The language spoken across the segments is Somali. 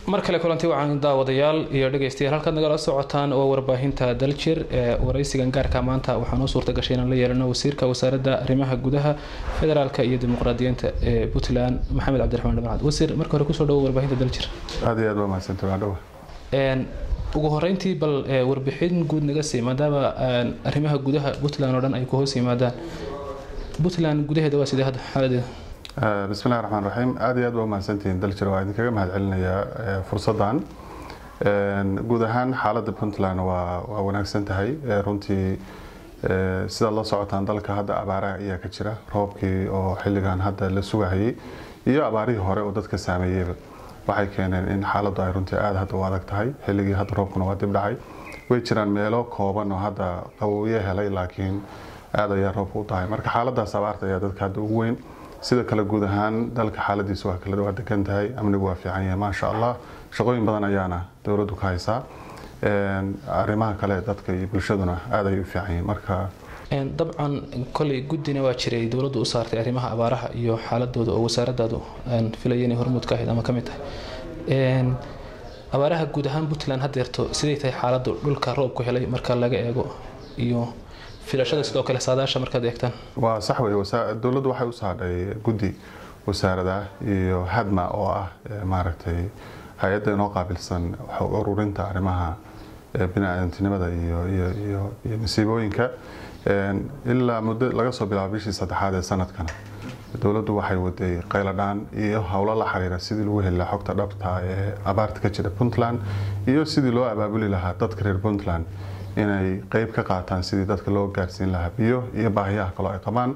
mar kale kulanti wacan daawadayaal iyo dhegeystayaal halkaad nagala socotaan waa warbaahinta daljir ee waraysigan gaarka maanta waxaa noo suurta gashay inaan la yeelano wasiirka wasaaradda arrimaha gudaha federaalka iyo dimuqraadiyiinta ee puntland maxamed cabdiraxmaan dhamacad wasiir marka hore kusoo dhawo warbaahinta daljir aad iyo aad waa mahadsantay waa dhawa ugu horeyntii bal warbixin guud naga sii maadaama arrimaha gudaha puntland oo dhan ay ku hoos yimaadaan puntland gudaheeda waa sidee hadda xaaladeeda bismillahi raxmaan raxiim aad iyo aad waa mahadsantihiin daljir waa idinkaga mahad celinayaa fursaddan guud ahaan xaaladda puntland waa waa wanaagsan tahay runtii sidaad la socotaan dalka hadda abaaraha ayaa ka jira roobkii oo xilligan hadda la sugahayay iyo abaarihii hore oo dadka saameeyeyba waxay keeneen in xaaladdu ay runtii aada hadda u adag tahay xilligii hadda roobkuna waa dib dhacay way jiraan meelo kooban oo hadda qabowyo helay laakiin aada ayaa roobka u tahay marka xaaladaas abaarta ayaa dadka hadda ugu weyn sida kale guud ahaan dalka xaaladiisa waa kala waa degan tahay amnigu waa fiican yahay maasha allah shaqooyin badan ayaana dowladdu ka haysaa arrimaha kale dadka iyo bulshaduna aada ayay u fiican yihiin marka dabcan koley guddina waa jiray dowladdu u saartay arrimaha abaaraha iyo xaaladooda oo wasaaradaadu aan filaya inay hormuud ka ahayd ama ka mid tahay abaaraha guud ahaan puntland haddeerto siday tahay xaaladdu dhulka roobku helay marka laga eego iyo filashada sidoo kale saadaasha markaad eegtaan waa sax wey dowladdu waxay u saadhay guddi wasaarada iyo hadma oo ah maaragtay hay-adda inoo qaabilsan ururinta arrimaha bini-aadantinimada iyo iyo iyo iyo masiibooyinka ilaa muddo laga soo bilaabo bishii saddexaad ee sanadkana dowladdu waxay waday qayladhaan iyo howlo la xiriira sidii lagu heli lahaa xogta dhabta ee abaarta ka jira puntland iyo sidii loo abaabuli lahaa dadka reer puntland inay qeyb ka qaataan sidii dadka loo gaarsiin lahaa biyo iyo baahiyaha kaloo ay qabaan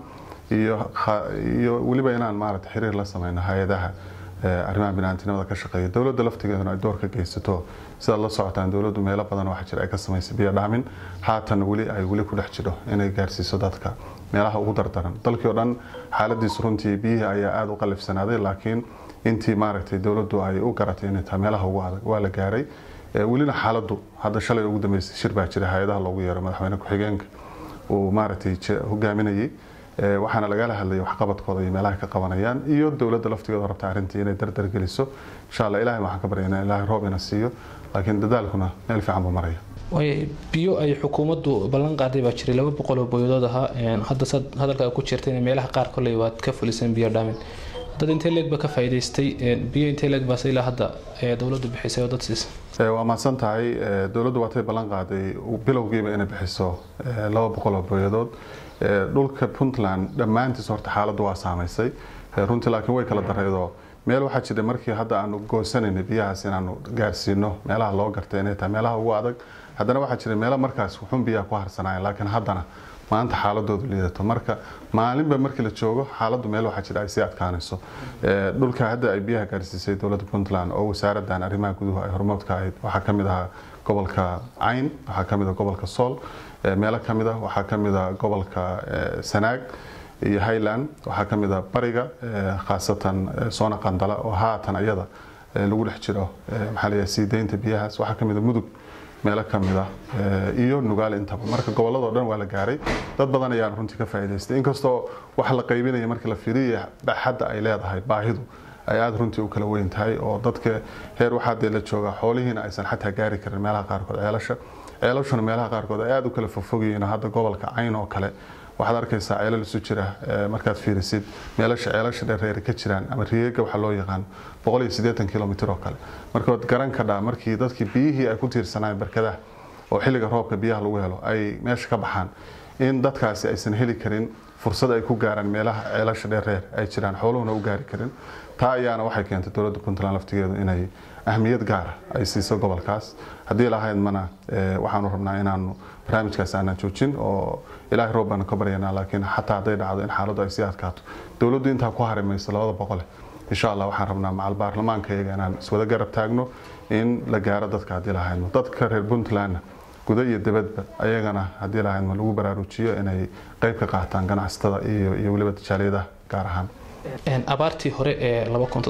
iyo weliba inaan maarata xiriir la sameyno hay-adaha arrimaha biniaadamtinimada ka shaqeeya dowladda laftigeeduna ay door ka geysato sidaad la socotaan dowladdu meelo badan waxaa jira ay ka samaysay biyo dhaamin haatan weli ay weli ku dhex jiro inay gaarsiiso dadka meelaha ugu dardaran dalkii oo dhan xaaladiisu runtii biyihii ayaa aada u qalifsanaaday laakiin intii maaragtay dowladdu ay u garatay inay tahay meelaha ugu adag waa la gaaray welina xaaladdu hadda shalay ugu dambeysay shir baa jira hay-adaha loogu yeero madaxweyne ku-xigeenka uu maaragtay hogaaminayay waxaana lagala hadlayay waxqabadkooda iyo meelaha ka qabanayaan iyo dowladda laftigeeda rabta arrintii inay dardar geliso insha allah ilahay waxaan ka baryaynaa ilaahay roob ina siiyo laakiin dadaalkuna meel fiican buu maraya biyo ay xukuumaddu ballan qaaday baa jiray laba boqol oo boyadood ahaa hadda sad hadalka ku jirta in meelaha qaar kolley waad ka fuliseen biyo dhaamin dad intee leeg ba ka faa'iidaystay biyo intee leeg baase ilaa hadda dowladdu bixisay oo dad siisay waa mahadsan tahay dowladdu waatay ballan qaaday bilowgiiba inay bixiso laba boqol oo boyadood dhulka puntland dhammaantiis horta xaaladdu waa saamaysay runtii laakiin way kala dareydoo meel waxaa jira markii hadda aanu goosanayna biyahaas inaanu gaarsiino meelaha loo gartay inay tahay meelaha ugu adag haddana waxaa jira meelo markaas wuxuun biyaha ku harsanayan laakiin haddana maanta xaaladoodu liidato marka maalinba markii la joogo xaaladdu meel waxaa jira ay sii adkaanayso dhulka hadda ay biyaha gaarsiisay dowladda puntland oo wasaaradan arrimaha guduhu ay hormoodka ahayd waxaa ka mid ahaa gobolka cayn waxaa ka mid ah gobolka sool meelo ka mid ah waxaa ka mid ah gobolka sanaag iyo highland waxaa ka mid ah bariga khaasatan soona qandala oo haatan ayada lagu dhex jiro maxaa la sii deynta biyahaas waxaa ka mid ah mudug meelo ka mid ah iyo nugaal intaba marka gobolladoo dhan waa la gaaray dad badan ayaan runtii ka faa'iidaystay inkastoo wax la qaybinaya marka la fiiriya baxadda ay leedahay baahidu ay aada runtii u kala weyn tahay oo dadka heer waxaa dee la joogaa xoolihiina aysan xataa gaari karin meelaha qaarkood ceelasha ceelashuna meelaha qaarkood ay aada u kala fogfogyihiin hadda gobolka cayn oo kale waxaad arkaysaa ceelal isu jira markaad fiirisid meelasha ceelasha dheereeri ka jiraan ama riyeega waxaa loo yaqaan boqol iyo siddeetan kilomitr oo kale marka waad garan kadhaa markii dadkii biyihii ay ku tiirsanayeen barkadaha oo xilliga roobka biyaha lagu helo ay meesha ka baxaan in dadkaasi aysan heli karin fursad ay ku gaaraan meelaha ceelasha dheereer ay jiraan xooluhuna u gaari karin taa ayaana waxay keentay dowladda puntland laftigeedu inay ahmiyad gaara ay siiso gobolkaas haddii lahayd mana waxaanu rabnaa inaanu barnaamijkaas aanan joojin oo ilaahay roob baanu ka baryanaa laakiin xataa hadday dhacdo in xaaladdu ay sii adkaato dowladdu intaa ku harimayso labada boqole insha allah waxaan rabnaa macal baarlamaanka iyaga inaan iswada garab taagno in la gaaro dadka haddii lahaydmo dadka reer puntlandna guda iyo dibadba ayagana haddii lahaydmo lagu baraarujiyo inay qeyb ka qaataan ganacsatada iyo iyo weliba tijaaliyadaha gaar ahaan abaartii hore ee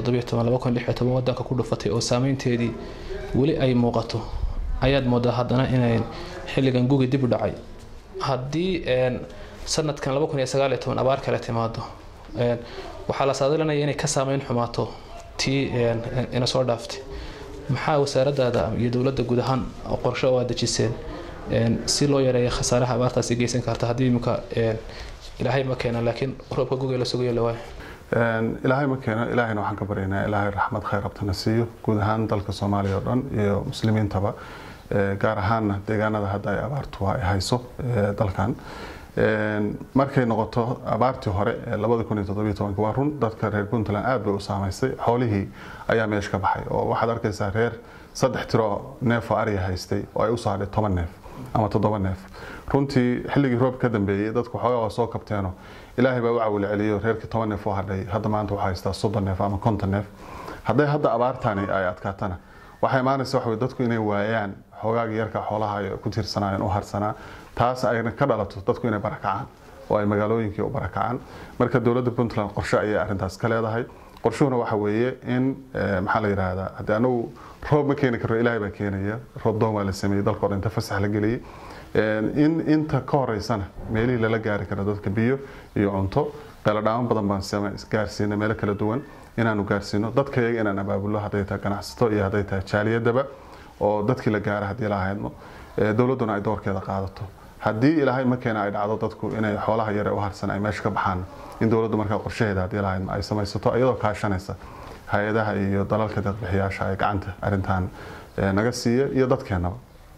wadanka ku dhufatay oo saameynteedii weli ay muuqato ayaad moodaa haddana inay xilligan gugi dib u dhacay haddii sanadkan abaar kale timaado waxaa la saadalinaya inay ka saameyn xumaato tii ina soo dhaaftay maxaa wasaaradaada iyo dowladda guud ahaan qorshe oo aad dejiseen si loo yareeyo khasaaraha abaartaasi geysan karta haddii imika ilaahay ma keena laakiin roobka gugay la sugayo la waayo ilaahay ma keeno ilaahayna waxaan ka baryaynaa ilaahay raxmad khayr abtana siiyo guud ahaan dalka soomaaliya oo dhan iyo muslimiintaba gaar ahaanna deegaanada hadda ay abaartu ay hayso dalkan markay noqoto abaartii hore ee labada kun iyo toddobiyo tobanka waa run dadka reer puntland aad bay u saamaysay xoolihii ayaa meesha ka baxay oo waxaad arkaysaa reer saddex tiro neef oo ariga haystay oo ay usoo hadhay toban neef ama toddoba neef runtii xilligii roob ka dambeeyey dadku xoogaa waa soo kabteeno ilaahay baa u cawil celiyo reerkii toban neef oo hadhay hadda maanta waxaa haystaa soddon neef ama konton neef hadday hadda abaartani ay adkaatana waxaa imaanaysa waxa dadku inay waayaan xoogaaga yarka xoolaha ay ku tiirsanayeen u harsanaa taas ayna ka dhalato dadku inay barakacaan oo ay magaalooyinkii u barakacaan marka dowladda puntland qorshe ayay arrintaas ka leedahay qorshuhuna waxa weeye in maxaa la yidhaahdaa haddii anagu roob ma keeni karo ilaahay baa keenaya roob doon waa la sameeyey dalka o dhan inta fasax la geliyey in inta ka horeysana meelihii lala gaari karo dadka biyo iyo cunto qeeladhaamo badan baan gaarsiina meelo kala duwan inaanu gaarsiino dadka iyaga inaan abaabulno hadday tahay ganacsato iyo hadday tahay jaaliyadaba oo dadkii la gaara haddii la ahaydno dowladduna ay doorkeeda qaadato haddii ilaahay ma keena ay dhacdo dadku inay xoolaha yare u harsan ay meesha ka baxaan in dowladdu markaa qorshaheeda haddii lahaydno ay samaysato iyadoo kaashanaysa hay-adaha iyo dalalka deeqbixiyaasha ay gacanta arrintan naga siiya iyo dadkeenaba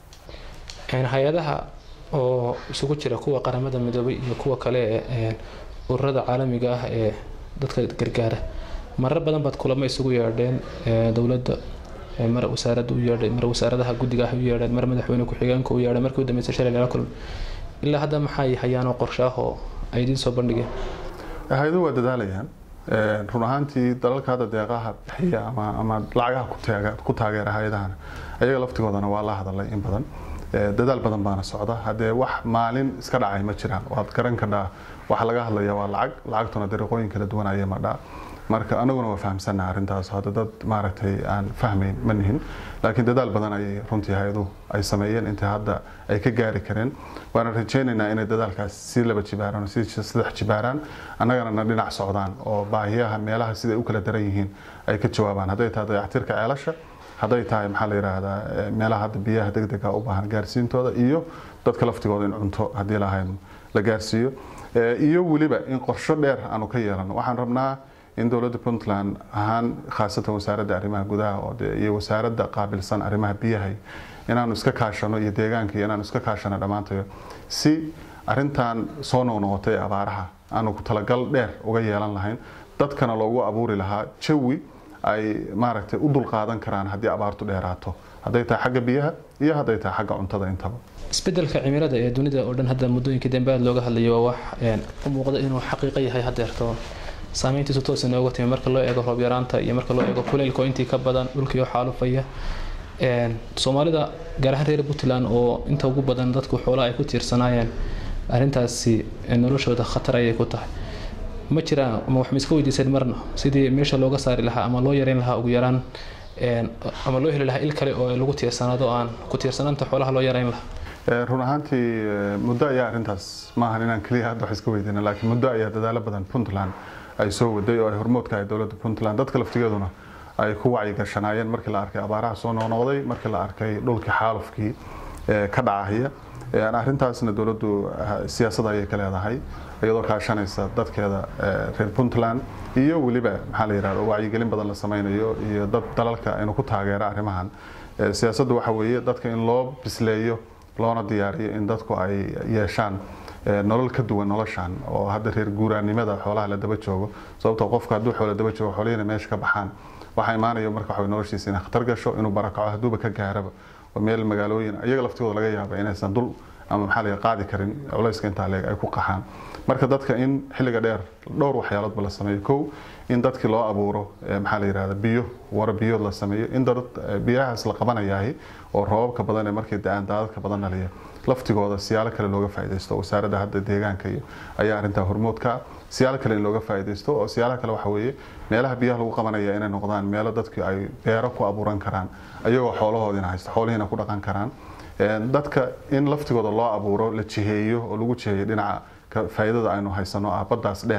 hay-adaha oo isugu jira kuwa qaramada midoobay iyo kuwa kale ee ururada caalamiga ah ee dadka gargaara marar badan baad kulamo isugu yeedheen dowladda mar wasaaradda u yeedhay mar wasaaradaha guddiga ah u yeedheen mar madaxweyne ku-xigeenka u yeedhay markii u dambeysay shalay lala kulmay ilaa hadda maxay hayaanoo qorshe ah oo ay idiin soo bandhigeen hay-aduhu waa dadaalayaan run ahaantii dalalka hadda deeqaha bixiya ama ama lacagaha ku taageera hay-adahana ayaga laftigoodana waa la hadalay in badan dadaal badan baana socda haddee wax maalin iska dhacay ma jiraan waad garan kadhaa waxa laga hadlaya waa lacag lacagtuna dariiqooyin kala duwan ayay madhaa marka anaguna waa fahamsannaha arrintaas hadda dad maaragtay aan fahmayn ma nihin laakiin dadaal badan ayay runtii hay-aduhu ay sameeyeen inta hadda ay ka gaari kareen waana rajaynaynaa inay dadaalkaas si laba jibaaraan si saddex jibaaraan annagana na dhinac socdaan oo baahiyaha meelaha siday u kala daran yihiin ay ka jawaabaan hadday tahay dayactirka ceelasha hadday tahay maxaa la yidhaahdaa meelaha hadda biyaha degdega u baahan gaarsiintooda iyo dadka laftigooda in cunto haddii lahayn la gaarsiiyo iyo weliba in qorsho dheer aanu ka yeelano waxaan rabnaa in dowladda puntland ahaan khaasatan wasaaradda arrimaha gudaha oo iyo wasaaradda qaabilsan arrimaha biyaha inaanu iska kaashano iyo deegaanka iyo inaanu iska kaashano dhammaantayo si arintan soo noqnoqotay abaaraha aanu ku talagal dheer uga yeelan lahayn dadkana loogu abuuri lahaa jawi ay maaragtay u dulqaadan karaan haddii abaartu dheeraato hadday tahay xagga biyaha iyo hadday tahay xagga cuntada intaba isbedelka cimilada ee dunida oo dhan hadda muddooyinkii dambe aad looga hadlayo waa wax u muuqda inuu xaqiiqo yahay haddeerto saameyntiisu toos inooga timi marka loo eego roob yaraanta iyo marka loo eego kuleylka oo intii ka badan dhulkiioo xaalufaya soomaalida gaar ahaan reer puntland oo inta ugu badan dadku xoolaha ay ku tiirsanaayeen arrintaasi noloshooda khatar ayay ku tahay ma jiraan ama wax ma iska weydiiseen marna sidii meesha looga saari lahaa ama loo yareyn lahaa ugu yaraan ama loo heli lahaa il kale oo lagu tiirsanaado aan ku tiirsanaanta xoolaha loo yareyn lahaa run ahaantii muddo ayaa arrintaas maahan inaan keliya hadda wax iska weydiina laakiin muddo ayaa dadaalo badan puntland ay soo waday oo ay hormoodka ahay dowladda puntland dadka laftigeeduna ay ku wacyigashanaayeen markii la arkay abaaraha soo noqnoqday markii la arkay dhulkii xaalufkii ka dhacahaya arrintaasna dowladdu siyaasad ayay ka leedahay iyadoo kaashanaysa dadkeeda reer puntland iyo weliba maxaa la yidhahda wacyigelin badan la sameynayo iyo dad dalalka aynu ku taageera arrimahan siyaasaddu waxa weeye dadka in loo bisleeyo loona diyaariyo in dadku ay yeeshaan nolol ka duwan noloshan oo hadda reer guuraanimada xoolaha la daba joogo sababtoo qofka hadduu xoolo daba joogo xoolihina meesha ka baxaan waxaa imaanaya marka waxa noloshiisa inay khatar gasho inuu barakaco hadduuba ka gaaraba oo meel magaalooyin iyaga laftigooda laga yaaba inaysan dul ama maxaa laga qaadi karin culayska intaa leeg ay ku qaxaan marka dadka in xilliga dheer dhowr waxyaaloodba la sameeyo kow in dadkii loo abuuro maxaa la yidhahda biyo wara biyood la sameeyo in dad biyahaas la qabanayahay oo roobabka badan ee markii da-aan daadadka badan dhaliya laftigooda siyaalo kale looga faaidaysto wasaaradda hadda deegaanka iyo ayaa arrintaa hormoodka siyaalo kale in looga faaidaysto oo siyaalaha kale waxa weeye meelaha biyaha lagu qabanaya inay noqdaan meelo dadku ay beero ku abuuran karaan ayagoo xoolahoodina haysta xoolihiina ku dhaqan karaan dadka in laftigooda loo abuuro la jiheeyo oo lagu jiheeyo dhinaca faa'iidada aynu haysano ah baddaas dheer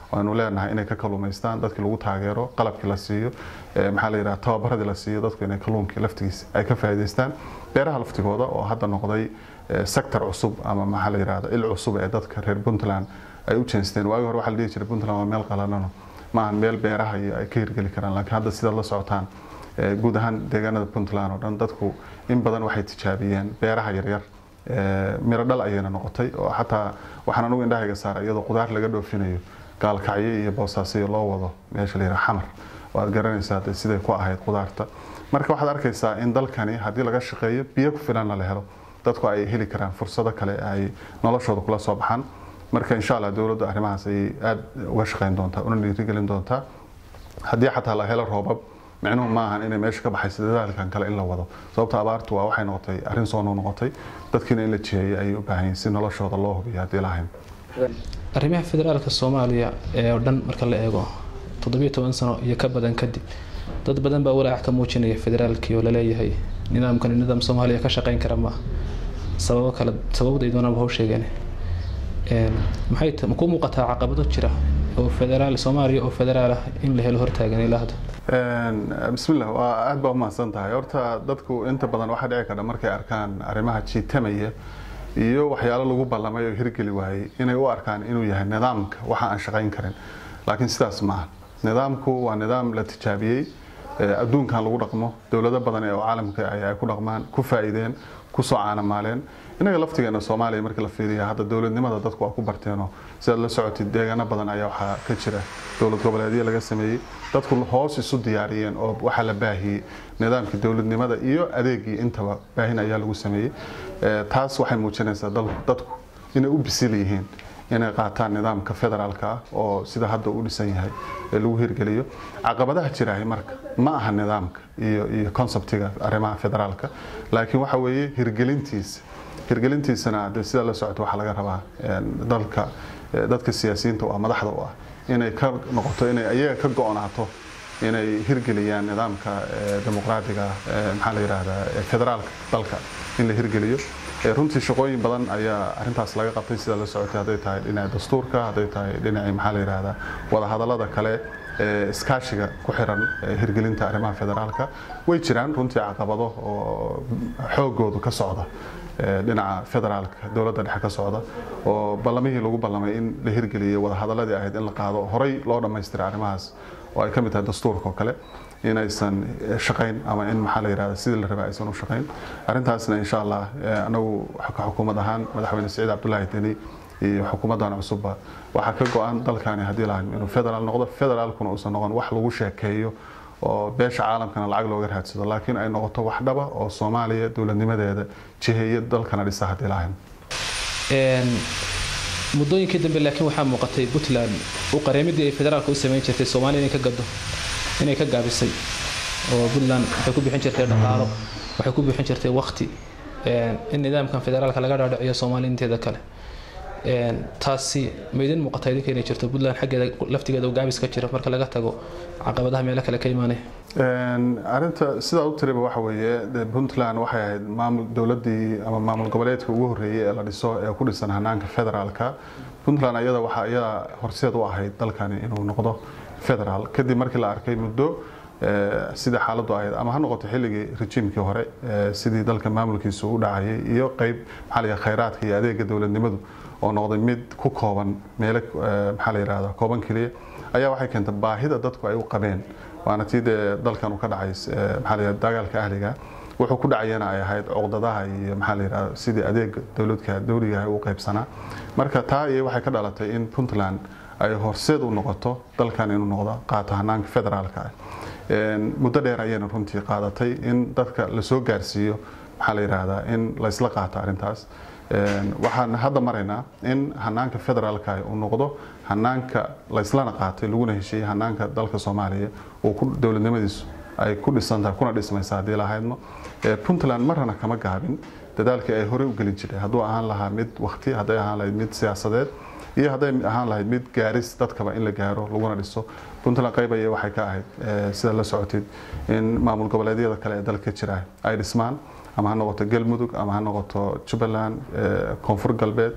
waanu leenahay inay ka kaluumaystaan dadkii lagu taageero qalabkii la siiyo maxaa la yidhaha tababaradii la siiyo dadku inay kalluunkii laftigiisa ay ka faa'iidaystaan beeraha laftigooda oo hadda noqday sector cusub ama maxaa la yidhahda il cusub ee dadka reer puntland ay u jeensteen waagi hore waxaa la dhihi jiray puntland waa meel qalanano maahan meel beeraha iyo ay ka hirgeli karaan laakiin hadda sidaad la socotaan guud ahaan deegaanada puntland oo dhan dadku in badan waxay tijaabiyeen beeraha yaryar miro dhal ayayna noqotay oo xataa waxaan anugu indhahayga saaray iyadoo qudaar laga dhoofinayo gaalkacyo iyo boosaasiyo loo wado meesha la yidhaha xamar waad garanaysaa de siday ku ahayd qudaarta marka waxaad arkaysaa in dalkani haddii laga shaqeeyo biyo ku filanna la helo dadku ay heli karaan fursado kale ay noloshooda kula soo baxaan marka insha allah dowladdu arrimahaas ayay aada uga shaqeyn doontaa una dhiirigelin doontaa haddii xataa la helo roobab micnuhu ma ahan inay meesha ka baxayso dadaalkan kale in la wado sababta abaartu waa waxay noqotay arrin soo noqotay dadkiina in la jiheeyay ayay u baahan yihin si noloshooda loo hubiyo haddii lahayn arrimaha federaalka soomaaliya ee oo dhan marka la eego toddobiyo toban sano iyo ka badan kadib dad badan baa walaac ka muujinaya federaalkii oo laleeyahay nidaamkani nidaam soomaaliya ka shaqeyn kara maaha sababo kale sababday doonaba hau sheegeen maxay ma ku muuqataa caqabado jira oo federaal soomaaliya oo federaal ah in la helo hortaagan ilaa hadda bismillah waa aada baa umahadsan tahay horta dadku inta badan waxaa dhici karta markay arkaan arrimaha jiitamaya iyo waxyaalo lagu ballamay oo hirgeli waayey inay u arkaan inuu yahay nidaamka waxa aan shaqayn karin laakiin sidaas maaha nidaamku waa nidaam la tijaabiyey adduunkan lagu dhaqmo dowlado badan ee caalamka ay ku dhaqmaan ku faa'iideen kusoo caanamaaleen inaga laftigeena soomaaliya markii la fiiriya hadda dowladnimada dadku waa ku barteenoo sidaad la socotid deegaano badan ayaa waxaa ka jira dowlad goboleedyo laga sameeyey dadku hoos isu diyaariyeen oo waxaa la baahiyey nidaamkii dowladnimada iyo adeegii intaba baahin ayaa lagu sameeyey taas waxay muujinaysaa dadku inay u bisil yihiin inay qaataan nidaamka federaalka ah oo sida hadda u dhisan yahay ee lagu hirgeliyo caqabadaha jirahay marka ma aha nidaamka iyo iyo conceptiga arrimaha federaalka laakiin waxa weeye hirgelintiisa hirgelintiisana de sida la socota waxaa laga rabaa dalka dadka siyaasiyiinta u ah madaxda u ah inay ka noqoto inay ayaga ka go-naato inay hirgeliyaan nidaamka dimuqraadiga maxaa la yidhaahdaa federaalka dalka in la hirgeliyo runtii shaqooyin badan ayaa arintaas laga qabtay sida la socotay hadday tahay dhinaca dastuurka hadday tahay dhinacii maxaa la yidhaahdaa wadahadallada kale iskaashiga ku xiran hirgelinta arrimaha federaalka way jiraan runtii caqabado oo xoogoodu ka socda dhinaca federaalka dowladda dhexe ka socda oo ballamihii lagu ballamay in la hirgeliyay wadahadaladii ahayd in la qaado horey loo dhammaystiray arrimahaas oo ay ka mid tahay dastuurka oo kale inaysan shaqayn ama in maxaa la yidhahda sidii la rabay aysan u shaqayn arrintaasna insha allah anagu xukuumad ahaan madaxweyne siciid cabdullaahi deni iyo xukuumaddan cusubba waxaa ka go-an dalkani haddii lahayn inuu federaal noqdo federaalkuna uusan noqon wax lagu sheekeeyo oo beesha caalamkana lacag looga raadsado laakiin ay noqoto wax dhaba oo soomaaliya dowladnimadeeda jiheeya dalkana dhisa haddii lahayn muddooyinkii dambe laakiin waxaa muuqatay puntland u qareemidii ay federaalka u samayn jirtay soomaaliya inay ka gado inay ka gaabisay oo puntland waxay ku bixin jirtay dhaqaalo waxay ku bixin jirtay waqti in nidaamkan federaalka laga dhaadhiciyo soomaaliya inteeda kale taasi ma idin muuqata idinka inay jirto puntland xaggeeda laftigeeda gaabis ka jira marka laga tago caqabadaha meelo kale ka imaanaya arinta sidaa u tiriba waxa weeye puntland waxay ahayd maamul dowladii ama maamul goboleedka ugu horreeyey ee la dhiso ee ku dhisan hanaanka federaalka puntland ayada waxaa iyada horseed u ahayd dalkani inuu noqdo federaal kadib markii la arkay muddo sidai xaaladdu ahayd ama ha noqoto xilligii rejiimkii hore sidii dalka maamulkiisu u dhacayay iyo qeyb maxaa la khayraadka iyo adeega dowladnimadu oo noqday mid ku kooban meelo maxaa la yidhahda kooban keliya ayaa waxay keentay baahida dadku ay u qabeen waana tii dee dalkan uu ka dhacay maxaa la yidhahda dagaalka ahliga wuxuu ku dhacayana ay ahayd cuqdadaha iyo maxaa la yidhahda sidii adeega dowladka dowliga u qaybsanaa marka taa iyo waxay ka dhalatay in puntland ay horseed u noqoto dalkan inuu noqdo qaato hanaanka federaalka ah muddo dheer ayayna runtii qaadatay in dadka lasoo gaarsiiyo maxaa la yidhaahdaa in laysla qaato arrintaas waxaan hadda maraynaa in hanaanka federaalka uu noqdo hanaanka layslana qaatay laguna heshiiyey hanaanka dalka soomaaliya uu ku dowladnimadiisu ay ku dhisantahay kuna dhismaysa haddii lahaydno puntland marna kama gaabin dadaalkii ay horey u gelin jirtay hadduu ahaan lahaa mid wakti hadday ahaan lahayd mid siyaasadeed iyo hadday ahaan lahayd mid gaaris dadkaba in la gaaro laguna dhiso puntland qaybaya waxay ka ahayd sida la socotid in maamul goboleedyada kale ee dalka jira ay dhismaan ama ha noqoto galmudug ama ha noqoto jubbaland koonfur galbeed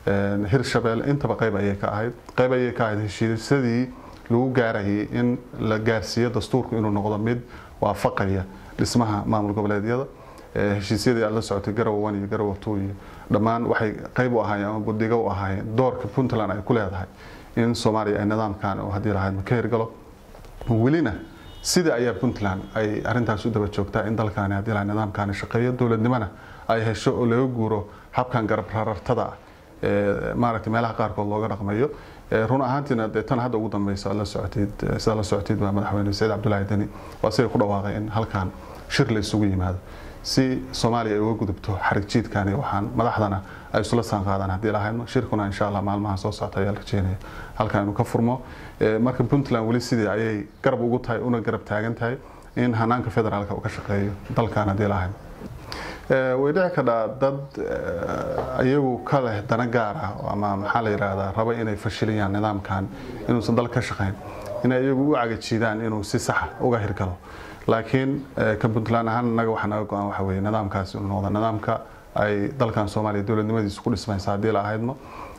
hirshabelle intaba qayb ayay ka ahayd qayb ayay ka ahayd heshiisyadii lagu gaarayay in la gaarsiiyo dastuurku inuu noqdo mid waafaqaya dhismaha maamul goboleedyada heshiisyadii aad la socotay garowe one iyo garowe two iyo dhammaan waxay qayb u ahaayeen ama buddigo u ahaayeen doorka puntland ay ku leedahay in soomaaliya ay nidaamkan oo haddii lahayd ka hirgalo welina sida ayaa puntland ay arintaas u daba joogtaa in dalkaani haddii lahayd nidaamkaani shaqeeyo dowladnimona ay hesho oo laga guuro habkan garab rarartada ah ee maaragtay meelaha qaarkood looga dhaqmayo run ahaantiina dee tan hadda ugu dambeysa la socotid sida la socotid waa madaxweyne saciid cabdullaahi deni waa siday ku dhawaaqay in halkan shir la isugu yimaado si soomaaliya ay uga gudubto xarig jiidkan iyo waxaan madaxdana ay isula saan qaadaan haddii lahaydno shirkuna insha allah maalmaha soo socota ayaa la rajeynaya halkan inuu ka furmo marka puntland weli sidii ayay garab ugu tahay una garab taagan tahay in hanaanka federaalka uu ka shaqeeyo dalkan haddii lahaydno way dhici kadhaa dad iyagu ka leh dana gaar ah ama maxaa la yidhaahdaa raba inay fashiliyaan nidaamkan inuusan dal ka shaqayn inay iyagu u cagajiidaan inuu si saxa uga hirgalo laakiin ka puntland ahaan naga waxaa naga go-an waxa weeye nidaamkaasi inuu noqdo nidaamka ay dalkan soomaaliya dowladnimadiisa ku dhismaysa haddii la ahaydmo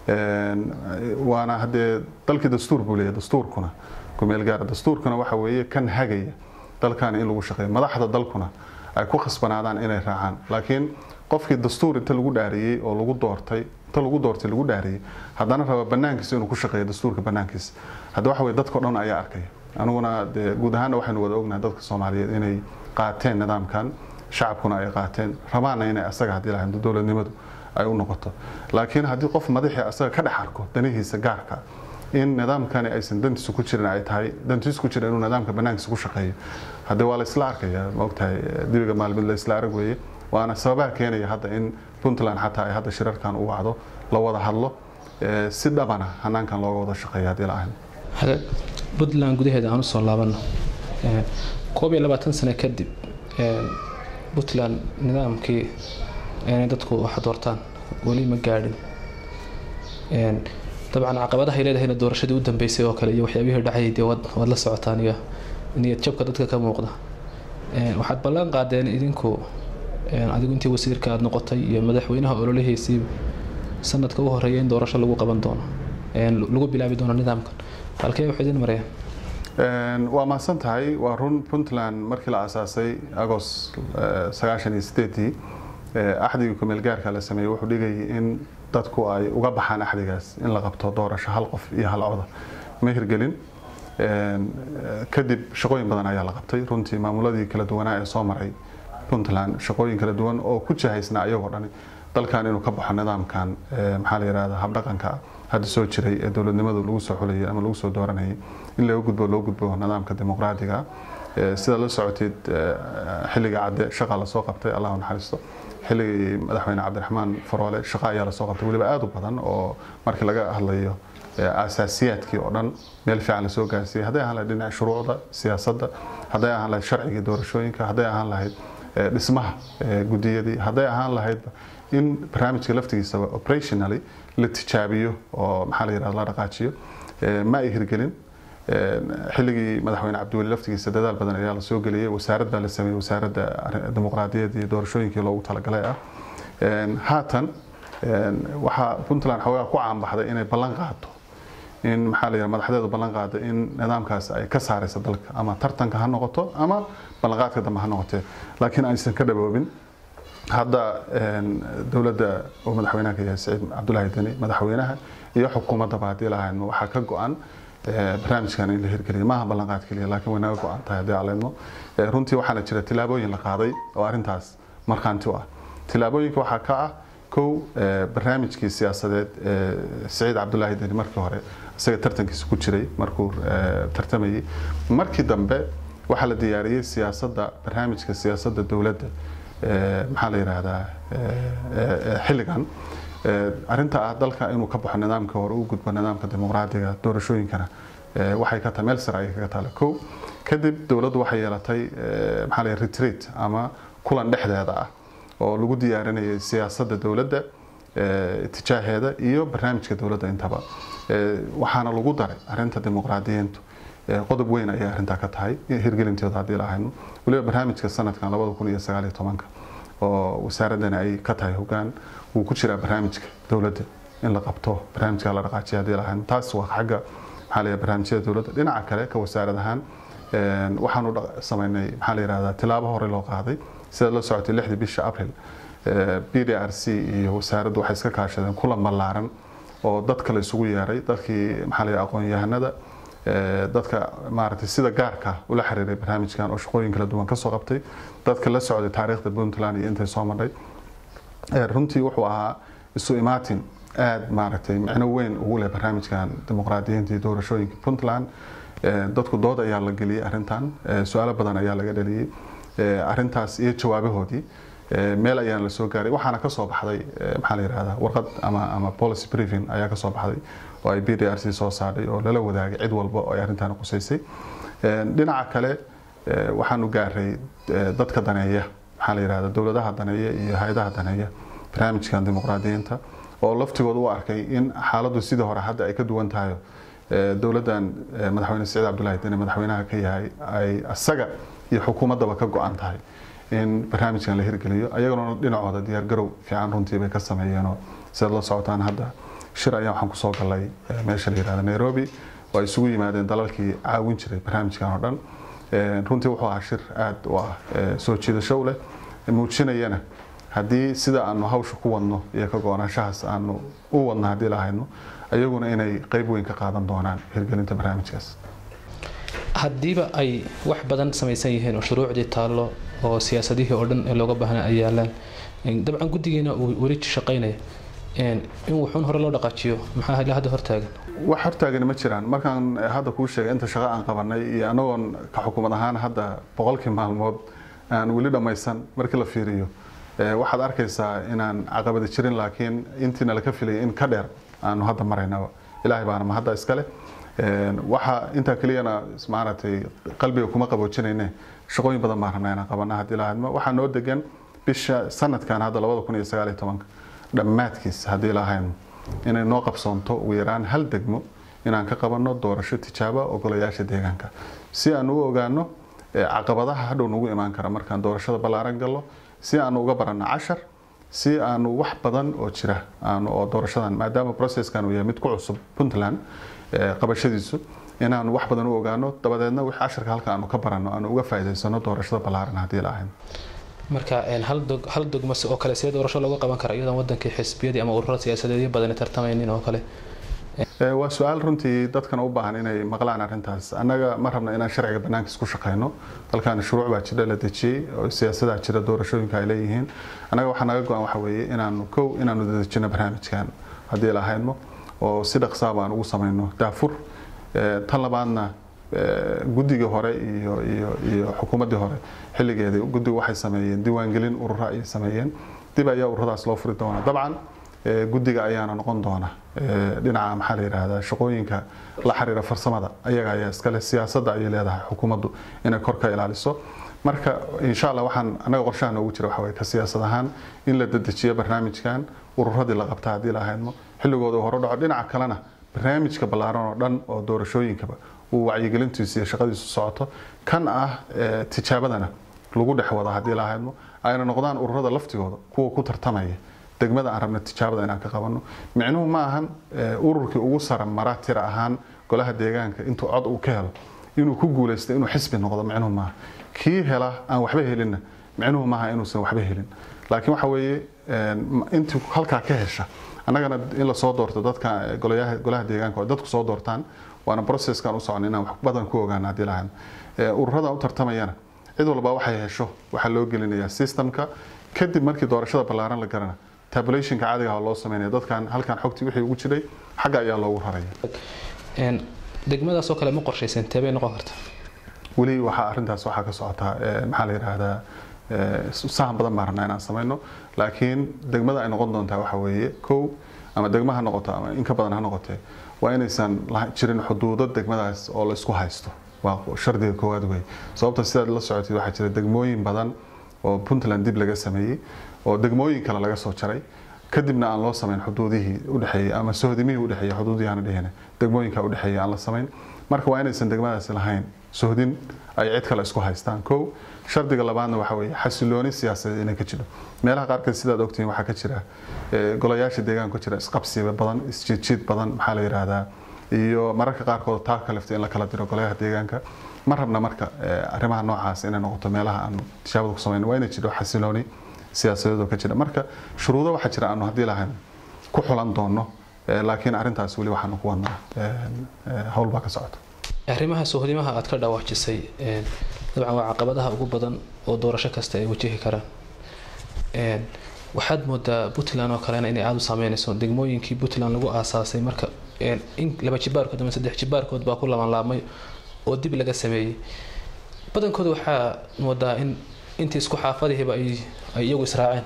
waana haddee dalkii dastuur buu leeyahay dastuurkuna kumeel gaara dastuurkuna waxa weeye kan hagaya dalkan in lagu shaqeeyo madaxda dalkuna ay ku khasbanaadaan inay raacaan laakiin qofkii dastuur inta lagu dhaariyey oo lagu doortay inta lagu doortay lagu dhaariyey haddana raba banaankiisa inuu ku shaqeeyo dastuurka banaankiisa hadda waxa weye dadkao dhan ayaa arkaya aniguna dee guud ahaanna waxaynu wada ognahay dadka soomaaliyeed inay qaateen nidaamkan shacabkuna ay qaateen rabaana inay asaga haddii lahayd dowladnimadu ay u noqoto laakiin haddii qof madaxii asaga ka dhex arko danihiisa gaarka in nidaamkani aysan dantiisu ku jirin ay tahay dantiisu ku jira inuu nidaamka banaankiisa ku shaqeeyo haddii waa la isla arkaya maogtahay dibiga maalmid la isla arag weeye waana sababaha keenaya hadda in puntland xataa ay hadda shirarkan u wacdo la wada hadlo si dhabana hanaankan looga wada shaqeeya haddii la ahayn puntland gudaheeda aan usoo laabano koob iyo labaatan sano kadib puntland nidaamkii inay dadku wax doortaan weli ma gaadhin dabcan caqabadahay leedahayna doorashadii u dambeysay oo kale iyo waxyaabihii dhacayay dee waad la socotaan iyo niyad jabka dadka ka muuqda waxaad ballan qaadeen idinku adigu intii wasiirka aad noqotay iyo madaxweynaha ololihiisii sanadka u horeeya in doorasho lagu qaban doono lagu bilaabi doono nidaamkan halkee wax idin marayaan waa mahadsan tahay waa run puntland markii la aasaasay agost sagaashan iyo sideedii axdigii kumeel gaarka la sameeyey wuxuu dhigayay in dadku ay uga baxaan axdigaas in la qabto doorasho hal qof iyo hal coda ma hirgelin kadib shaqooyin badan ayaa la qabtay runtii maamuladii kala duwanaa ee soo maray puntland shaqooyin kala duwan oo ku jahaysnaa iyagoo dhani dalkan inuu ka baxo nidaamkan maxaa la yidhahdaa habdhaqanka hadda soo jiray ee dowladnimadu lagu soo xulayay ama lagu soo dooranayay in laga gudbo loo gudbo nidaamka dimuqraadiga sida la socotid xilliga cadde shaqa lasoo qabtay allah naxariisto xilligii madaxweyne cabdiraxmaan faroole shaqa ayaa lasoo qabtay weliba aada u badan oo markii laga hadlayo asaasiyaadkii oo dhan meel fiican lasoo gaarsiiyey hadday ahaan lahayd dhinaca shuruucda siyaasadda hadday ahaan lahayd sharcigii doorashooyinka hadday ahaan lahayd dhismaha gudiyadii hadday ahaan lahayd in barnaamijka laftigiisaba operationally la tijaabiyo oo maxaa la yidhahda la dhaqaajiyo ma ay hirgelin xilligii madaxweyne cabdiweli laftigiisa dadaal badan ayaa la soo geliyey wasaarad baa la sameeyey wasaaradda dimuqraadiyadda iyo doorashooyinkii loogu talagalay ah haatan waxaa puntland xoogaa ku caanbaxday inay ballan qaado in maxaa la yidhaha madaxdeedu ballan qaado in nidaamkaas ay ka saaraysa dalka ama tartanka ha noqoto ama ballanqaadka dambe ha noqotee laakiin aysan ka dhaboobin hadda dowladda uu madaxweynaha ka yahay saciid cabdulaahi deni madaxweynaha iyo xukuumaddaba haddii lahayn waxaa ka go-an barnaamijkan in la hirgeliyo maaha ballanqaad keliya laakiin way naga go-an tahay haddii aleedmo runtii waxaana jira tilaabooyin la qaaday oo arrintaas markhaanti u ah tilaabooyinka waxaa ka ah kow barnaamijkii siyaasadeed ee saciid cabdulaahi deni markii hore isaga tartankiisa ku jiray markuu tartamayay markii dambe waxaa la diyaariyey siyaasadda barnaamijka siyaasadda dowladda maxaa la yidhaahdaa xilligan arrinta ah dalka inuu ka baxo nidaamka hore u gudbo nidaamka dimuqraadiga doorashooyinkana waxay ka tahay meel sare ayay kaga taala kow kadib dowladdu waxay yeelatay maxaa la retreat ama kulan dhexdeeda ah oo lagu diyaarinayay siyaasadda dowladda tijaaheeda iyo barnaamijka dowladda intaba waxaana lagu daray arrinta dimuqraadiyiintu qodob weyn ayay arrintaa ka tahay hirgelinteedu haddii la ahayno weliba barnaamijka sanadkan labada kun iyo sagaal iyo tobanka oo wasaaradani ay ka tahay hogaan wuu ku jiraa barnaamijka dowladda in la qabto barnaamijka la dhaqaajiya haddii lahayn taas waa xagga maxaa la barnaamijyada dowladda dhinaca kale ka wasaarad ahaan waxaanu samaynay maxaa la yihahdaa tilaabo hore loo qaaday sida la socotay lixdii bisha april b d r c iyo wasaaraddu waxay iska kaashadeen kulan ballaaran oo dad kale isugu yeeray dadkii maxaa la aqoon-yahanada dadka maaragtay sida gaarka ula xiriiray barnaamijkan oo shaqooyin kala duwan kasoo qabtay dadka la socday taariikhda puntland iyo intay soo marnay runtii wuxuu ahaa isu imaatin aada maaragtay micno weyn ugu leh barnaamijkan dimuqraadiyiinta iyo doorashooyinka puntland dadku dood ayaa la geliyey arrintan su-aalo badan ayaa laga dhaliyey arrintaas iyo jawaabahoodii meel ayaan la soo gaaray waxaana kasoo baxday maxaa la yihahdaa warqad ama ama policy briefing ayaa kasoo baxday oo ay b d r c soo saadhay oo lala wadaagay cid walba oo ay arrintan qusaysay dhinaca kale waxaanu gaaray dadka daneeya maxaa la yihahdaa dowladaha daneeya iyo hay-adaha daneeya barnaamijkan dimuqraadiyiinta oo laftigooda u arkay in xaaladdu sidii hore hadda ay ka duwan tahay dowladdan madaxweyne siciid cabdullahi deni madaxweynaha ka yahay ay asaga iyo xukuumaddaba ka go-an tahay in barnaamijkan la hirgeliyo ayaguna dhinacooda diyaargarow fiican runtii bay ka sameeyeenoo sidaad la socotaan hadda shir ayaa waxaan kusoo galay meesha la yihahda nairobi oo ay isugu yimaadeen dalalkii caawin jiray barnaamijkan oo dhan runtii wuxuu ahaa shir aada u ah soo jiidasho leh muujinayana haddii sida aanu hawsha ku wadno iyo ka go-naanshahaas aanu u wadno haddii lahayno ayaguna inay qeyb weyn ka qaadan doonaan hirgelinta barnaamijkaas haddiiba ay wax badan samaysan yihiin oo shuruucdii taallo oo siyaasadihii oo dhan ee looga baahnaa ay yaalaan dabcan guddigiina uu weli shaqaynaya in wuxuun hore loo dhaqaajiyo maxaa ilaa hadda hortaagan wax hortaagani ma jiraan markaan hadda kuu sheegay inta shaqo aan qabanay iyo anagoon ka xukuumad ahaan hadda boqolkii maalmood aan weli dhammaysan markii la fiiriyo waxaad arkaysaa inaan caqabadi jirin laakiin intiina laka filayay in ka dheer aanu hadda maraynaba ilaahay baana ma hadda iskale waxa intaa keliyana maaragtay qalbiga kuma qaboojinayne shaqooyin badan baan rabnaa inaan qabana haddii lahaydma waxaa noo degan bisha sanadkan hadda labada kun iyo sagaal iyo tobanka dhammaadkiis haddii lahayn inay noo qabsoonto ugu yaraan hal degmo inaan ka qabanno doorasho tijaaba ogolayaasha deegaanka si aanu u ogaano caqabadaha hadhow nagu imaan kara markaan doorashada ballaaran gallo si aanu uga baranno cashar si aanu wax badan oo jira aanu oo doorashadan maadaama processkan uu yahay mid ku cusub puntland qabashadiisu inaanu wax badan u ogaano dabadeedna wix casharka halka aanu ka baranno aanu uga faa'iidaysano doorashada ballaaran haddii la ahayn marka hal dogmo oo kale see doorasho looga qaban kara iyadoon wadankii xisbiyadii ama ururada siyaasadeedyo badani tartamaynin oo kale waa su-aal runtii dadkana u baahan inay maqlaan arrintaas annaga ma rabna inaan sharciga banaankiis ku shaqayno dalkan shuruuc baa jira la dejiyey oo siyaasadaa jira doorashooyinka ay leeyihiin annaga waxaa naga go-an waxa weeye inaanu kow inaanu dadejino barnaamijkan haddii lahaydmo oo si dhaqsaaba aan ugu samayno daafur tan labaadna guddigii hore iyo iyo iyo xukuumaddii hore xilligeedii guddigu waxay sameeyeen diiwaangelin urura ayay sameeyeen dib ayaa ururadaas loo furi doonaa dabcan guddiga ayaana noqon doona dhinaca maxaa la yidhaahdaa shaqooyinka la xiriira farsamada ayaga ayaa iskale siyaasadda ayay leedahay xukuumaddu inay kor ka ilaaliso marka insha allah waxaan annaga qorshaha noogu jira waxa weye ka siyaasad ahaan in la dedejiyo barnaamijkan ururadii la qabta haddii la haydmo xilligooda uu hore dhaco dhinaca kalena barnaamijka ballaaran oo dhan oo doorashooyinkaba uu wacyigelintiisu iyo shaqadiisu socoto kan ah tijaabadana lagu dhex wado haddii la haydmo ayna noqdaan ururada laftigooda kuwa ku tartamaya degmada aan rabna tijaabada inaan ka qabanno micnuhu ma ahan ururkii ugu sara mara tira ahaan golaha deegaanka intuu cod uu ka helo inuu ku guulaysto inuu xisbi noqdo micnuhu maaha kii hela aan waxba helinna micnuhu maaha inuusan waxba helin laakiin waxa weeye intii halkaa ka hesha annagana in lasoo doorto dadka golaha deegaanka oo dadku soo doortaan waana processkan u socon inaan wax badan ku ogaano haddii lahayn ururadan u tartamayana cid walba waxay hesho waxaa loo gelinayaa systemka kadib markii doorashada ballaaran la garana tabulationka caadiga ah loo sameynaya dadkan halkan xogtii wixii ugu jiray xagga ayaa loogu raraya degmadaas oo kale ma qorshaysan teebay noqon karta weli waxaa arrintaas waxaa ka socotaa maxaa la yidhaahdaa sahan badan baan rabnaa inaan sameyno laakiin degmada ay noqon doontaa waxa weeye kow ama degma ha noqoto ama in ka badan ha noqotee waa inaysan jirin xuduudo degmadaas oo la isku haysto waa shardiga koowaad wey sababta sidaad la socotid waxaa jira degmooyin badan oo puntland dib laga sameeyey oo degmooyin kale laga soo jaray kadibna aan loo samayn xuduudihii udhexeeyey ama sohodimihii udhexeeyey xuduudihii aan dhehine degmooyinka udhexeeyey aan la samayn marka waa inaysan degmadaasi lahayn sohdin ay cid kale isku haystaan kow shardiga labaadna waxa weeye xasilooni siyaasadeed inay ka jiro meelaha qaarkeed sidaad ogtihiin waxaa ka jira golayaasha deegaanka ka jira isqabsiba badan isjiidjiid badan maxaa la yidhaahdaa iyo mararka qaarkood taa kalifta in la kala diro golayaha deegaanka ma rabna marka arrimaha noocaas inay noqoto meelaha aanu tishaabada ku samayn waa inay jiro xasilooni siyaasadeed oo ka jira marka shuruudo waxaa jira aanu haddii lahayn ku xulan doono laakiin arrintaas weli waxaanu ku wadnaa howl baa ka socota arrimaha sohdimaha aad ka dhawaajisay dabcan waa caqabadaha ugu badan oo doorasho kasta ay wajihi karaan waxaad moodaa puntland oo kalena inay aada u saameynayso degmooyinkii puntland lagu aasaasay marka in laba jibaarkood ama saddex jibaarkood baa ku labanlaabmay oo dib laga sameeyey badankooda waxaa moodaa in intii isku xaafadihiiba ay iyagu israaceen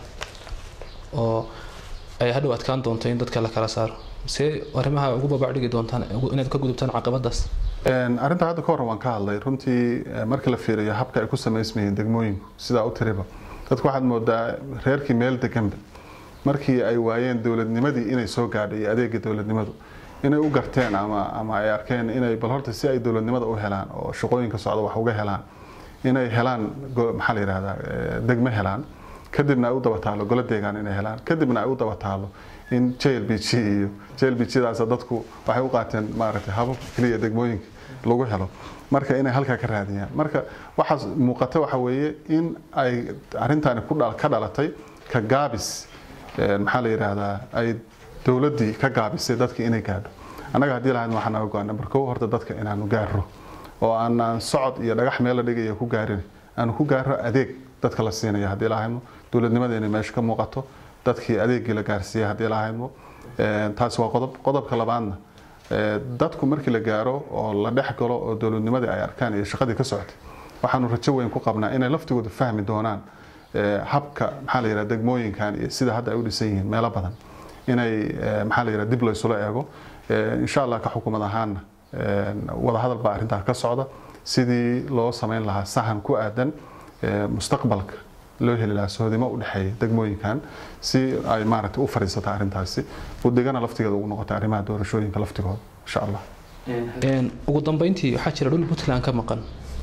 oo ay hadhow adkaan doonto in dadka la kala saaro see arrimaha ugu babacdhigi doontaan inaad ka gudubtaan caqabadaas arrinta hadda ka hor waan ka hadlay runtii marka la fiiriyo habka ay ku samaysmayeen degmooyinku sidaa u tiriba dadku waxaad moodaa reerkii meel deganba markii ay waayeen dowladnimadii inay soo gaadhay iyo adeega dowladnimadu inay u garteen ama ama ay arkeen inay bal horta si ay dowladnimada u helaan oo shaqooyinka socda wax uga helaan inay helaan maxaa la yidhahdaa degmo helaan kadibna ay u daba taalo golo deegaan inay helaan kadibna ay u daba taalo in j l b g iyo j l b g-daas dadku waxay u qaateen maaragtay hababka keliya degmooyinka lagu helo marka inay halkaa ka raadiyaan marka waxaas muuqata waxa weeye in ay arrintaani ka dhalatay ka gaabis maxaa la yidhaahdaa ay dowladdii ka gaabisay dadka inay gaadho annaga haddii lahayd waxaa naga go-an number kow horta dadka inaanu gaarro oo aanaan socod iyo dhagax meel la dhigaya ku gaarin aanu ku gaarro adeeg dadka la siinaya haddii lahayno dowladnimada inay meesha ka muuqato dadkii adeegii la gaarsiiyay haddii lahayno taasi waa qodob qodobka labaadna dadku markii la gaaro oo la dhex galo oo dowladnimadii ay arkaan iyo shaqadii ka socotay waxaanu rajo weyn ku qabnaa inay laftigooda fahmi doonaan habka maxaa la yidhaha degmooyinkan iyo sida hadda ay u dhisan yihiin meelo badan inay maxaa la yidhaha dib laysula eego insha allah ka xukuumad ahaanna wadahadal baa arrintaa ka socda sidii loo samayn lahaa sahan ku aadan mustaqbalka loo heli lahaa sohodimo u dhexeeya degmooyinkan si ay maaragtay u fadhiisata arrintaasi budigana laftigeeda ugu noqota arrimaha doorashooyinka laftigooda insha allah ugu dambeyntii waxaa jira dhul puntland ka maqan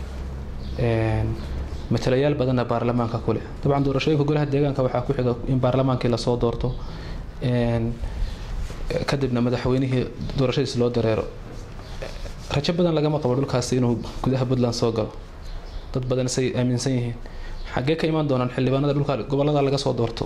matalayaal badanna baarlamaanka ku leh dabcan doorashooyinka golaha deegaanka waxaa ku xiga in baarlamaankii lasoo doorto kadibna madaxweynihii doorashadiis loo dareero rajo badan lagama qabo dhulkaasi inuu gudaha puntland soo galo dad badan say aaminsan yihiin xaggee ka imaan doonaan xildhibaanada dhulka gobolada laga soo doorto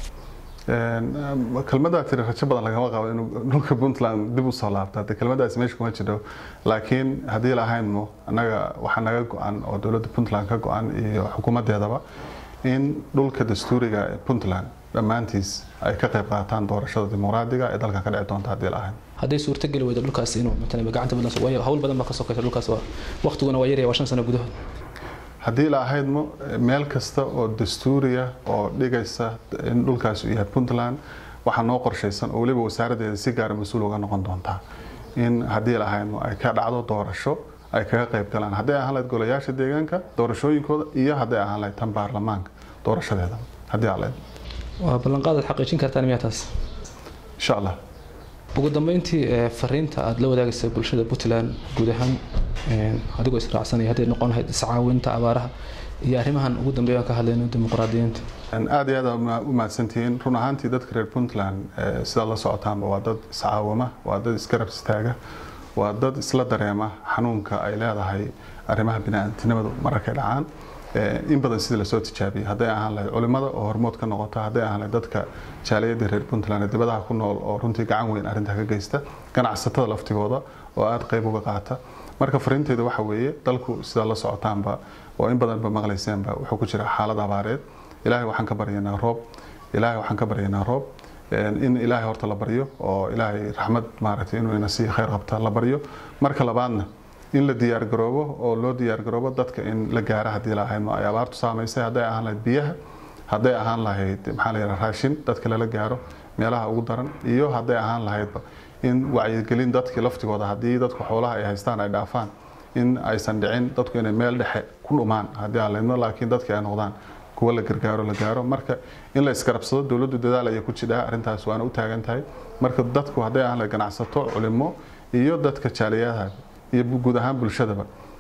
kelmadaa tiri rajo badan lagama qabo inuu dhulka puntland dib usoo laabto hadde kelmadaasi meesha kuma jiro laakiin haddii lahaynmo annaga waxaa naga go-an oo dowladda puntland ka go-an iyo xukuumaddeedaba in dhulka dastuuriga ee puntland dhammaantiis ay ka qayb qaataan doorashada dimuqraadiga ee dalka ka dhici doonta haddii lahayn hadday suurtageli weydo dhulkaas inuu matalan gacanta puntland waayo hawl badan baa ka sokaysa dhulkaas waa waqtiguna waa yaraya waa shan sano gudahood haddii la ahaydmo meel kasta oo dastuuriya oo dhigaysa in dhulkaas uu yahay puntland waxaa noo qorshaysan oo weliba wasaaraddeeda si gaara mas-uul uga noqon doontaa in haddii la ahaydmo ay ka dhacdo doorasho ay kaga qayb galaan hadday ahaan lahayd golayaasha deegaanka doorashooyinkooda iyo hadday ahaan lahayd tan baarlamaanka doorashadeeda haddii aa lahayd waa ballanqaadaad xaqiijin kartaan miyaa taas insha allah ugu dambeyntii fariinta aada la wadaagaysa bulshada puntland guud ahaan adigoo israacsanaya hadday noqon lahayd iscaawinta abaaraha iyo arrimahan ugu dambeeya aan ka hadlayno dimuqraadiyiinta aada iyo aada u mahadsantihiin run ahaantii dadka reer puntland sidaad la socotaanba waa dad iscaawama waa dad isgarab istaaga waa dad isla dareema xanuunka ay leedahay arrimaha bini-aantinimadu mararkay dhacaan in badan sidii lasoo tijaabiyey hadday ahaan lahayd culimada oo hormood ka noqota hadday ahaan lahayd dadka jaaliyadda reer puntland ee dibadaha ku nool oo runtii gacan weyn arrintaa ka geysta ganacsatada laftigooda oo aada qayb uga qaata marka fariinteeda waxa weeye dalku sidaa la socotaanba oo in badanba maqlayseenba wuxuu ku jira xaalad abaareed ilaahay waxaan ka baryaynaa roob ilaahay waxaan ka baryaynaa roob in ilaahay horta la baryo oo ilaahay raxmad maaragtay inuu ina sii khayr qabta la baryo marka labaadna in la diyaargaroobo oo loo diyaargaroobo dadka in la gaaro haddii lahayd ay abaartu saamaysay hadday ahaan lahayd biyaha hadday ahaan lahayd maxaa la yidhaha raashin dadka lala gaaro meelaha ugu daran iyo hadday ahaan lahaydba in wacyigelin dadkii laftigooda haddii dadku xoolaha ay haystaan ay dhaafaan in aysan dhicin dadku inay meel dhexe ku dhumaan haddii aan laydno laakiin dadkii ay noqdaan kuwa la gargaaro la gaaro marka in la isgarabsado dowladdu dadaal ayay ku jidhaa arrintaas waana u taagan tahay marka dadku hadday ahaan lahayd ganacsato culimo iyo dadka jaaliyadaha iyo guud ahaan bulshadaba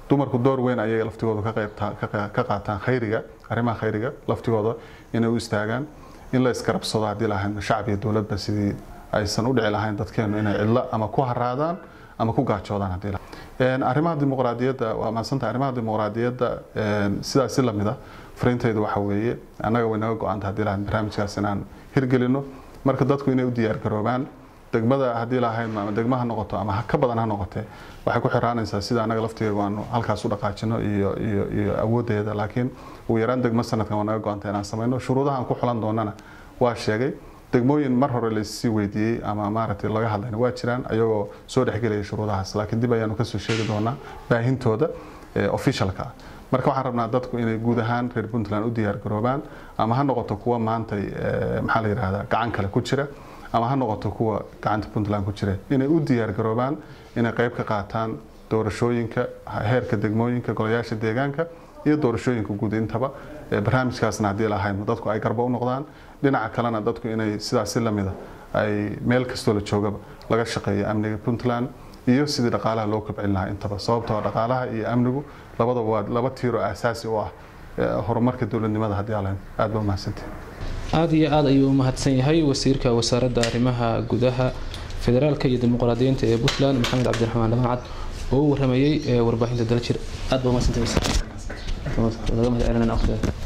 dumarku door weyn ayay laftigooda ka qaataan khayriga arrimaha khayriga laftigooda inay u istaagaan in la isgarabsado haddii lahayn shacab iyo dowladba sidii aysan u dhici lahayn dadkeenu inay cidlo ama ku haraadaan ama ku gaajoodaan haddii lahayn arrimaha dimuqraadiyadda waa mahadsanta arrimaha dimuqraadiyadda sidaasi lamid ah fariintaydu waxa weeye annaga way naga go-anta haddii lahayn barnaamijkaas inaan hirgelino marka dadku inay u diyaar garoobaan degmada haddii lahayn ama degma ha noqoto ama ka badan ha noqotee waxay ku xiraanaysaa sida annaga laftigeegu aanu halkaas u dhaqaajino iyo iyo iyo awooddeeda laakiin ugu yaraan degmo sanadkan waa naga go-anta inaan samayno shuruudaha aan ku xulan doonana waa sheegay degmooyin mar hore laissii weydiiyey ama maaragtay laga hadlayna waa jiraan ayagoo soo dhexgelaya shuruudahaas laakiin dib ayaanu kasoo sheegi doonaa baahintooda officialka ah marka waxaan rabnaa dadku inay guud ahaan reer puntland u diyaar garoobaan ama ha noqoto kuwa maantay maxaa la yidhahdaa gacan kale ku jira ama ha noqoto kuwa gacanta puntland ku jira inay u diyaar garoobaan inay qayb ka qaataan doorashooyinka heerka degmooyinka golayaasha deegaanka iyo doorashooyinka guud intaba barnaamijkaasna haddii lahayn dadku ay garbo u noqdaan dhinaca kalena dadku inay sidaasi lamida ay meel kastoo la joogaba laga shaqeeyo amniga puntland iyo sidii dhaqaalaha loo kobcin lahaa intaba sababtoo dhaqaalaha iyo amnigu labadaba waa laba tiiro aasaasi u ah horumarka dowladnimada haddii alahayn aad ba umahadsantihi aada iyo aada ayuu u mahadsan yahay wasiirka wasaaradda arrimaha gudaha federaalka iyo dimuqraadiyiinta ee puntland maxamed cabdiraxmaan dhamacad oo u waramayey warbaahinta daljir aad ba umahadsantahay